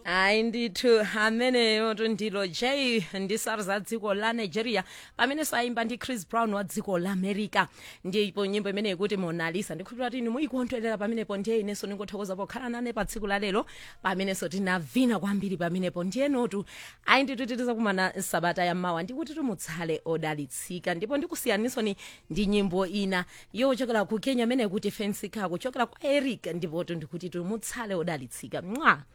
hayi ndithu ameneyo ndilo j ndi sars a dziko la nigeria pamene sayimba ndi chris brown wa dziko la america ndipo nyimbo imene ikuti monalisa ndikhulupira kuti inu muyikondwerera pamenepo ndiye inenso ndingothokoza pokhala nane pa tsiku la lero pamenenso tinavina kwambiri pamenepo ndiyenotu ayi ndithu titizakumana sabata yammawa ndikuti tumutsale odalitsika ndipo ndikusiyaniso ndi nyimbo ina yochokera ku kenya imene kuti fensika kuchokera kwa eric ndipo ndikuti tumutsale odalitsika mwa